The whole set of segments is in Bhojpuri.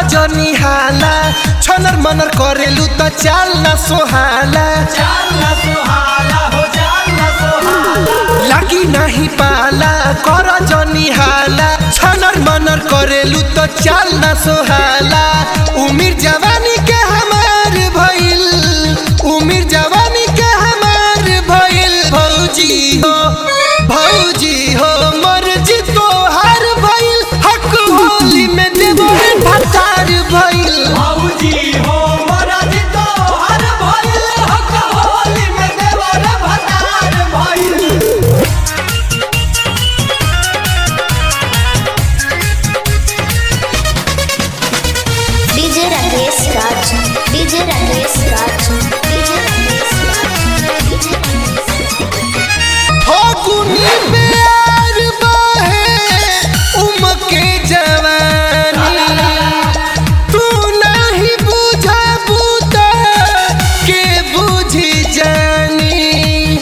जनी हाला छनर मनर करेलु त चाल न सोहाला लागी नाही पाला कर जनी हाला छनर मनर करेलु त चाल न सोहाला उमिर जवानी के हमार भइल उमिर जवानी के हमार भइल भौजी हो भौजी हो मर्जी तोहार भइल हक होली में देबो भतार भइल बाबूजी हो महाराज तो हर भइल हक होली में देवर भतार भइल DJ Rakesh Raj DJ Rakesh Raj DJ Rakesh Raj DJ फागुनी प्यार बहे उमके जवानी तू नहीं बुझा बूता के बुझी जानी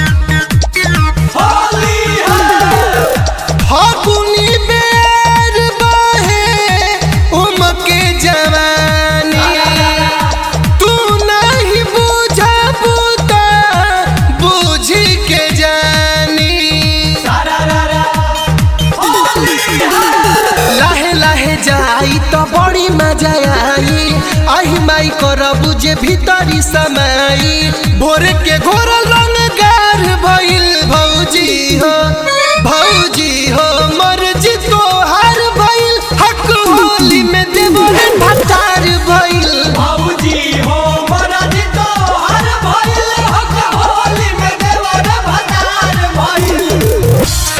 होली है फागुनी प्यार बहे उमके जवानी तू नहीं बुझा बूता बुझी के जानी सारा रा होली है लाहे लाहे जाई तो बड़ी मजा आई आही माई करबू जे भीतरी समाई भोर के घोर रंग गार भइल भौजी हो भौजी हो मर्जी तोहार भइल हक होली में देवर भतार भइल बाबूजी हो महाराज तो हर भइल हक होली में देवर भतार भइल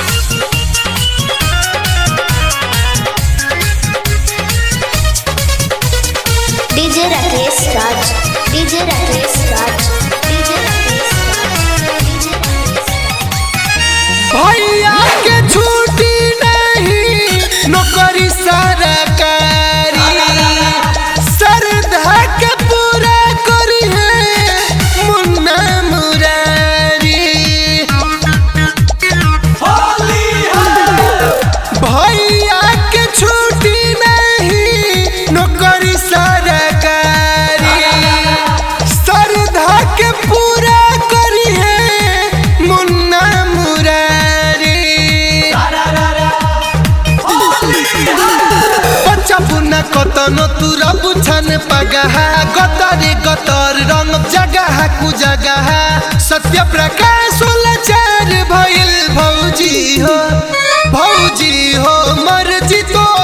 DJ Rakesh Raj DJ Rakesh Raj DJ Rakesh Raj DJ Rakesh भैया के छुट्टी नहीं नौकरी सरकारी श्रद्धा के पूरा करी है मुन्ना मुरारी होली है भैया के छुट्टी नहीं नौकरी सरकारी श्रद्धा के पूरा करी है मुन्ना मुरारी सारा रा होली है बच्चा पुना कतनो तुरा बुझन पगहा गतरे गतर रंग जगह कु जगह सत्य प्रकाश लाचार भइल भौजी हो भौजी हो मर्जी तो